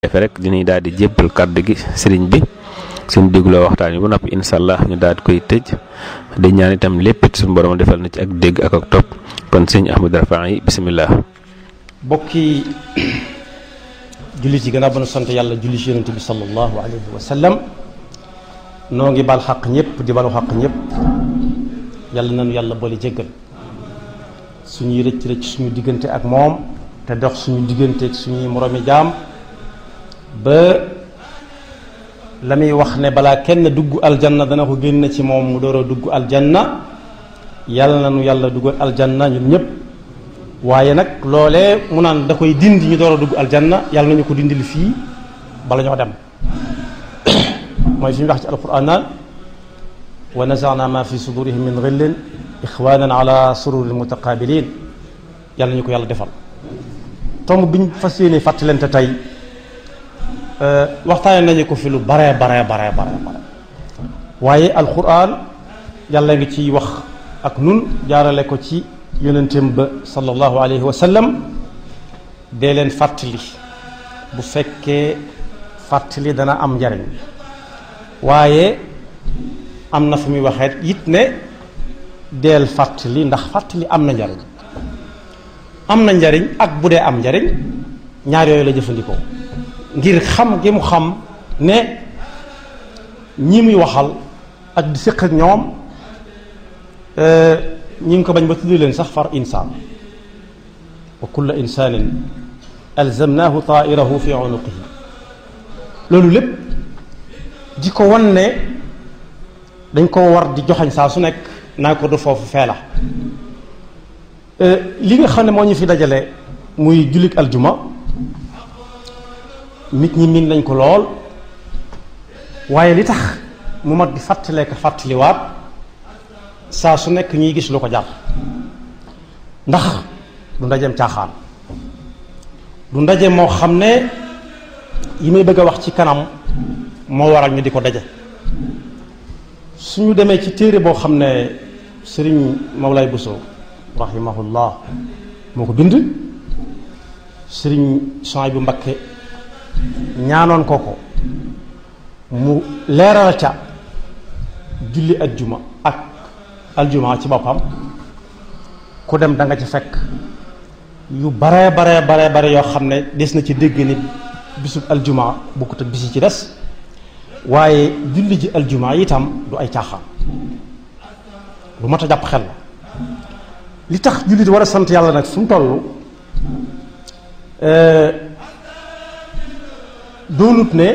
defe rek dinañ daal di jébbal kàddu gi sëriñ bi suñ dégloo waxtaan yi ba noppi incha allah ñu daal di koy tëj di ñaan itam lépp it suñu borom defal na ci ak dégg ak ak topp kon sëñ Ahmadou Rafahi yi bisimilah. bokki jullit yi gannaaw ba nu sant yàlla julli ci yonent bi sallallahu alayhi wa sallam noo ngi bal xaq ñëpp di balu xaq ñëpp yàlla nañu yàlla boole jéggal suñuy rëcc rëcc suñu diggante ak moom te dox suñu diggante ak suñuy moroomi jaam ba la muy wax ne balaa kenn dugg aljanna dana ko génn ci moom mu door a dugg aljanna yàlla na nu yàlla dugg aljanna ñun ñëpp waaye nag loolee mu naan da koy dindi ñu door a dugg aljanna yàlla nañu ko dindil fii bala ñoo dem mooy fi ñu wax ci alquran naan wa nazana ma fi sudurihim min ghillin ixwanan ala sururin mutaqabilin yàlla nañu ko yàlla defal tomb biñ fas yéene fàttalante tey waxtaane nañu ko fi lu bare bare bare bare bare waaye alquran yàlla ngi ciy wax ak nun jaarale ko ci yonenteem ba sallallahu alayhi wa sallam dee leen fàttali bu fekkee fàttali dana am njariñ waaye am na fu muy waxee it ne deel fàttali ndax fàttali am na njariñ am na njariñ ak bu dee am njariñ ñaar yooyu la jëfandikoo ngir xam gi mu xam ne ñi muy waxal ak di séq ak ñoom ñi ngi ko bañ ba tudd leen sax far insaan wa kulla insaanin alzamnaahu taairahu fi unuqihi loolu lépp di ko wan ne dañ ko war di joxañ saa su nekk naa ko du foofu fee la li nga xam ne moo ñu fi dajale muy jullit aljuma nit ñi miin nañ ko lool waaye li tax mu mat di fàttalee ko fàttaliwaat saa su nekk ñuy gis lu ko jar ndax du ndajeem caaxaan du ndaje moo xam ne yi may bëgg a wax ci kanam moo waral ñu di ko daje suñu demee ci téere boo xam ne sëriñ Mawlay Bousso rahimahullah moo ko bind sëriñ Souhaïbou Mbacké ñaanoon ko ko mu leeral ca julli ajjuma ak aljuma ci boppam ku dem da nga ci fekk yu bare bare bare bare yoo xam ne des na ci dégg ni bisub aljuma bokkut ak bisi ci des waaye julli ji aljuma itam du ay caaxaan lu mat a jàpp xel la li tax jullit war a sant yàlla nag fu mu toll doonut ne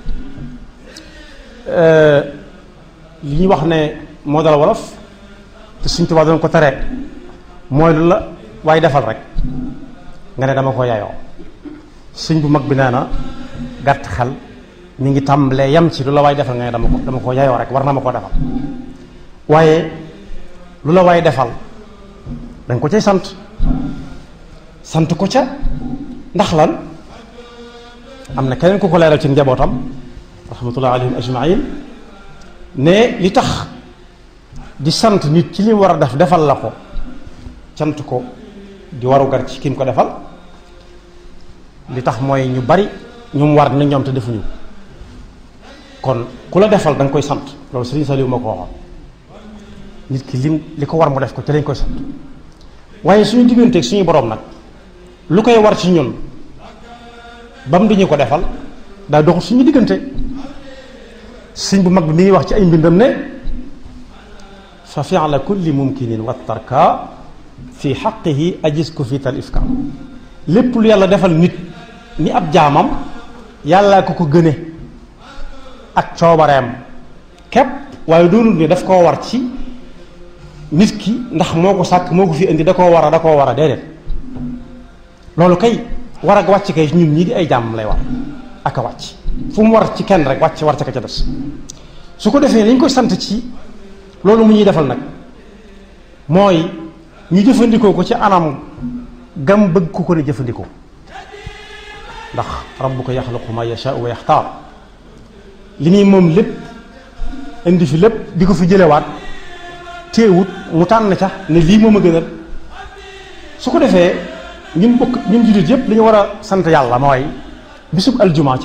li ñuy wax ne moo dal wolof te suñ tubaab doon ko tere mooy lu la waaye defal rek nga ne dama ko yayoo suñ bu mag bi nee na gàtt xel mi ngi tàmbalee yam ci lu la waaye defal nga ne dama ko dama ko yayoo rek war na ma koo defal waaye lu la waaye defal dañ ko cay sant sant ko ca ndax lan am na keneen ku ko leeral ci njabootam rahmatullah alayhim ajmain ne li tax di sant nit ci li mu war a def defal la ko sant ko di waru gar ci ki mu ko defal li tax mooy ñu bari ñu mu war na ñoom te defuñu kon ku la defal da nga koy sant loolu Sëriñ Saliou moo ko waxoon nit ki lim li ko war mu def ko ci lañ koy sant waaye suñu digganteeg suñu borom nag lu koy war ci ñun ba mu duñu ko defal daa doxul suñu diggante sëñ bu mag bi mi ngi wax ci ay mbindam ne fa fi'la kulli mumkinin wa tarka fi xaqihi ajis ko fi tal ifka lépp lu yàlla defal nit ni ab jaamam yàllaa ko ko gëne ak coobareem képp waaye doonul ni daf koo war ci nit ki ndax moo ko sàkk moo ko fi indi da koo war a da koo war a déedéet loolu kay war ak wàcc kay ñun ñii di ay jàmm lay war ak a wàcc fu mu war ci kenn rek wàcc war ca ka ca des su ko defee lañ koy sant ci loolu mu ñuy defal nag mooy ñu jëfandikoo ko ci anam gam bëgg ku ko ne jëfandikoo ndax rabbuka yaxluqu ma yashaau wa yaxtaar li muy moom lépp indi fi lépp di ko fi jëlewaat téewut mu tànn ca ne lii moom a gënal su ko defee ñun bokk ñun jullit yépp li ñu war a sant yàlla mooy bisub aljuma